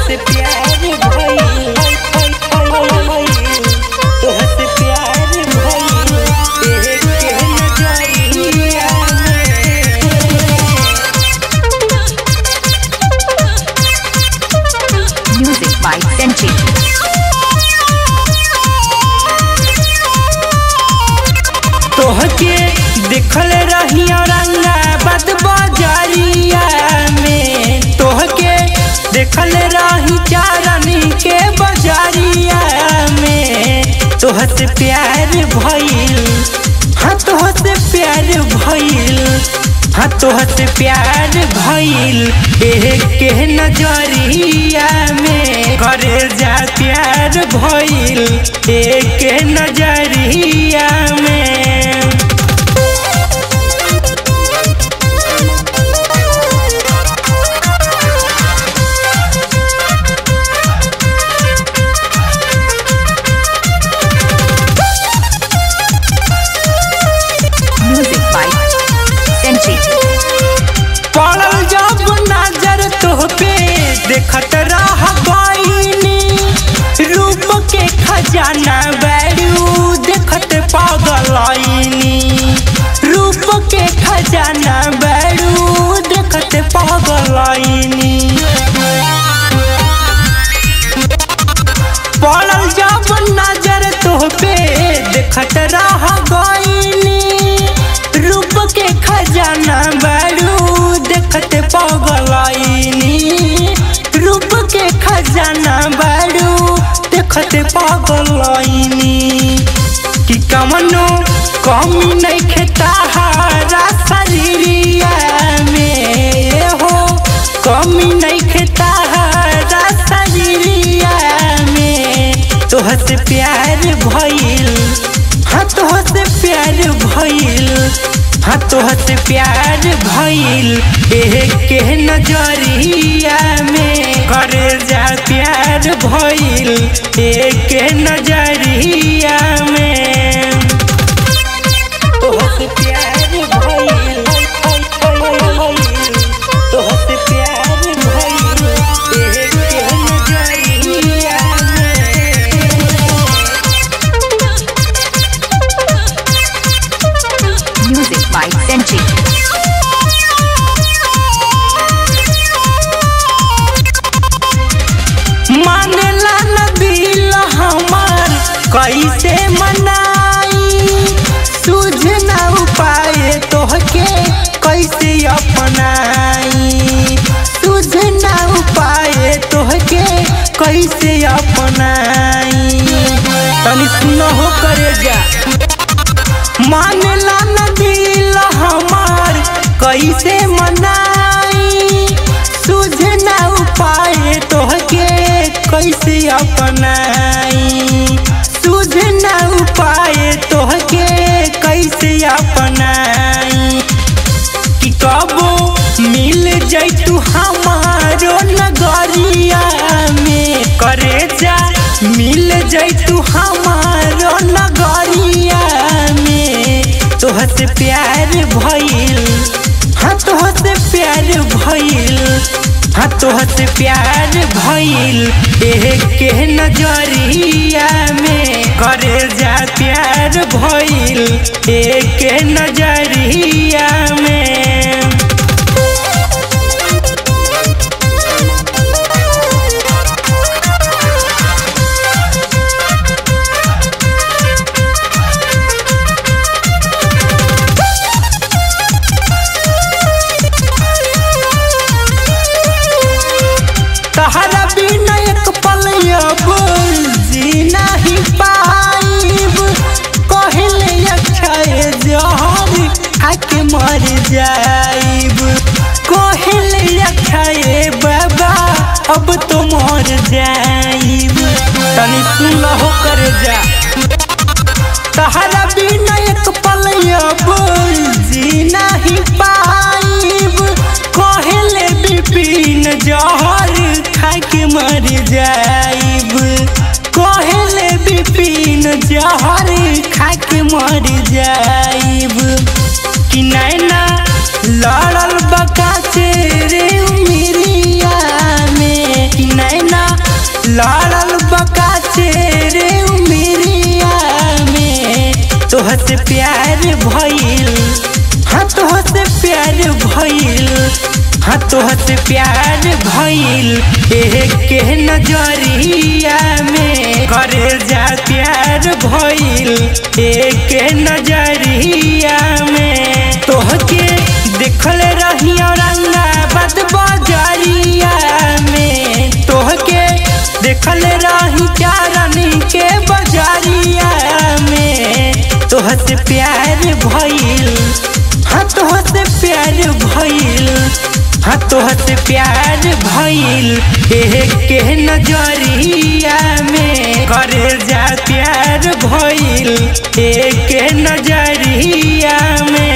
तोहसे प्यार भइल तोहसे प्यार भइल देख के नजरिया में Music by Senchi. तोहके देखल रही औरंगाबाद बाजारिया में तोहके देखल रही चारनी के बाजारिया में तोहसे प्यार भइल हाँ तोहसे प्यार भइल हाँ तोहसे प्यार भइल एह के नजरिया में करे जा प्यार भइल एह के नजरिया में Music by Senchi. पड़ल जब नजर तोहपे देखत रह गईनी रूप के खजाना बैरू देखत पागलनी रूप के खजाना बैरू देखत पागलनी पड़ल जब नजर तोहपे देखत रह गईनी रूप के खजाना बड़ू देखत पगलनी रूप के खजाना बड़ू देखत पगलनी कि कमनो कमी नहीं खेता हरा शरीरिया में हो कमी नहीं खेता हरा शरीरिया में तोहसे प्यार भइल हाँ तोहसे प्यार भइल हाँ तोहसे प्यार भइल एह के नजरिया में करे जा प्यार भइल एह के नजरिया में तोहसे प्यार भइल तोहसे प्यार भइल एह के नजरिया में Music by Senchi. मानला न दिल हमार कैसे मनाई सूझ न उपाय तोहके कैसे अपनाई सूझ न उपाय तोहके कैसे अपनाई तनी सुनो हो करे जा मानला न दिल हमार कैसे मनाई सूझ न उपाय तोहके कैसे अपनाई सूझ न उपाय तोहके कैसे अपनाई कि कबो मिल जैतू हमारो नगरिया में करे जा मिल जैतू हमारो नगरिया में तोहसे प्यार भइल हाँ तोहसे प्यार भइल हाँ तोहसे प्यार भइल एह के नजरिया में करे जा प्यार भइल एह के नजरिया में तहरा बिना एक पल अब जीना ही पाइब कहले अक्षय जहर खाके मर जाइब कहले अक्षय बाबा अब तो मर जाइब तनी सुन हो कर जा तहरा बिना एक पल अब जीना ही पाइब कहले बिपिन जहर खाके मर जाइब कहले बिपिन जहर खाके मर जाइब कि नैना लड़ल बका से रे उमिरिया में कि नैना लड़ल बका रे उमिरिया में तोहसे प्यार भइल हाँ तोहसे प्यार भइल हाँ तोहसे प्यार भइल एह के नजरिया में करे जा प्यार भइल एह के नजरिया में तोहके देखल रही औरंगाबाद बजरिया में तोहके देखल रही चारनी के बजरिया में तोहसे प्यार भइल हाँ तोहसे प्यार भइल हाँ तोहसे प्यार भइल एह के नजरिया में करे जा प्यार भइल एह के नजरिया में